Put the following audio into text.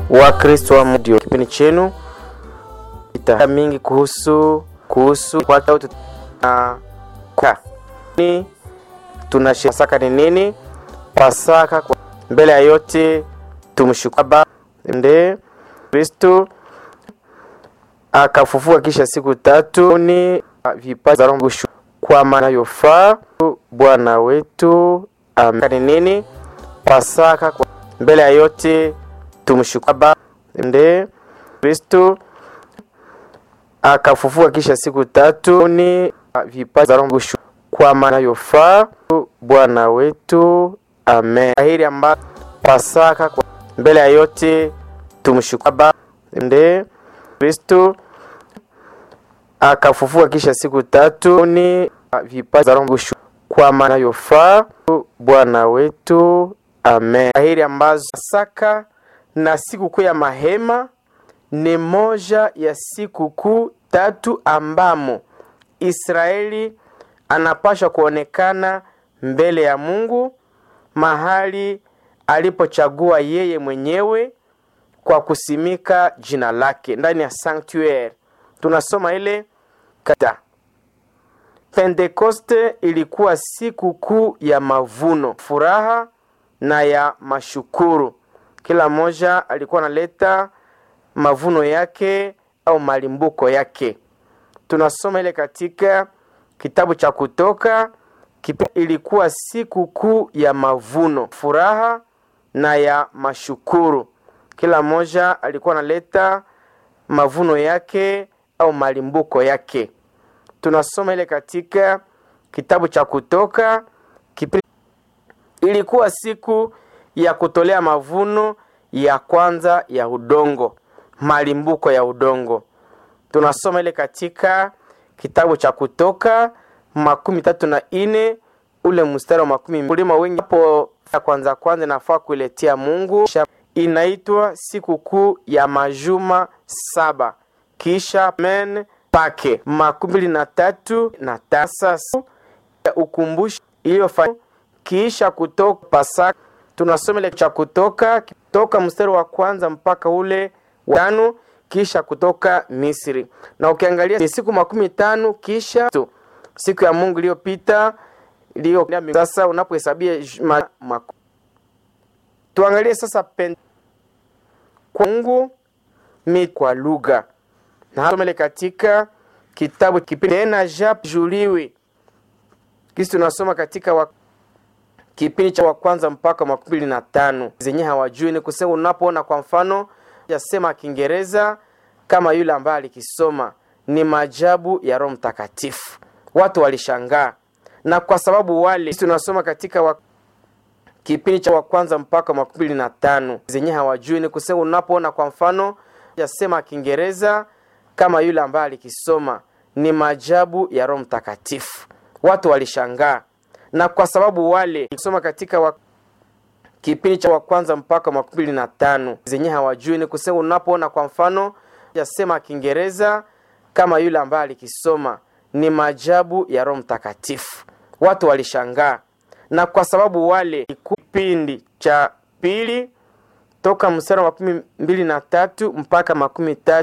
wa Kristo wa Mungu. Kipindi chenu ita mingi kuhusu kuhusu kwa na kwa ni tunashiriki Pasaka ni nini? Pasaka kwa mbele ya yote tumshukuru Baba nde Kristo akafufuka kisha siku tatu ni vipaji za Roho kwa maana yofaa Bwana wetu amen. Ni nini? Pasaka kwa mbele ya yote tumshukuru Baba nde Kristo akafufuka kisha siku tatu ni vipaji za Roho kwa maana yofaa Bwana wetu amen. Hili ambayo Pasaka kwa mbele ya yote tumshukuru Baba nde Kristo akafufuka kisha siku tatu ni vipaji za Roho kwa maana yofaa Bwana wetu amen. Hili ambazo Pasaka na sikukuu ya mahema ni moja ya sikukuu tatu ambamo Israeli anapaswa kuonekana mbele ya Mungu mahali alipochagua yeye mwenyewe kwa kusimika jina lake ndani ya sanctuary. Tunasoma ile kata Pentekoste ilikuwa siku kuu ya mavuno, furaha na ya mashukuru. Kila mmoja alikuwa analeta mavuno yake au malimbuko yake. Tunasoma ile katika kitabu cha Kutoka kipi, ilikuwa siku kuu ya mavuno, furaha na ya mashukuru. Kila mmoja alikuwa analeta mavuno yake au malimbuko yake. Tunasoma ile katika kitabu cha Kutoka kipi, ilikuwa siku ya kutolea mavuno ya kwanza ya udongo, malimbuko ya udongo. Tunasoma ile katika kitabu cha Kutoka makumi tatu na ine ule mstari wa makumi kulima wengi hapo ya kwanza kwanza nafaa kuiletea Mungu. Inaitwa sikukuu ya majuma saba kisha men pake makumi mbili na tatu na tasa ya ukumbusho iliyofanya kisha kutoka Pasaka. Tunasoma ile cha Kutoka toka mstari wa kwanza mpaka ule wa tano kisha kutoka Misri, na ukiangalia ni siku makumi tano kisha tu, siku ya Mungu iliyopita iliyo sasa. Unapohesabia tuangalie sasa pen kwa Mungu mi kwa lugha na somele katika kitabu kipindi tena jap juliwi kisi tunasoma katika wa, kipindi cha wa kwanza mpaka makumi mbili na tano zenye hawajui ni kusema, unapoona kwa mfano yasema Kiingereza kama yule ambaye alikisoma ni maajabu ya Roho Mtakatifu, watu walishangaa, na kwa sababu wale tunasoma katika wa, kipindi cha wa kwanza mpaka makumi mbili na tano zenye hawajui ni kusema, unapoona kwa mfano yasema Kiingereza kama yule ambaye alikisoma ni maajabu ya Roho Mtakatifu, watu walishangaa, na kwa sababu wale kusoma katika wa, kipindi cha wa kwanza mpaka makumi mbili na tano zenye hawajui ni kusema, unapoona kwa mfano yasema Kiingereza kama yule ambaye alikisoma ni maajabu ya Roho Mtakatifu, watu walishangaa, na kwa sababu wale kipindi cha pili toka mstari wa makumi mbili na tatu mpaka makumi tatu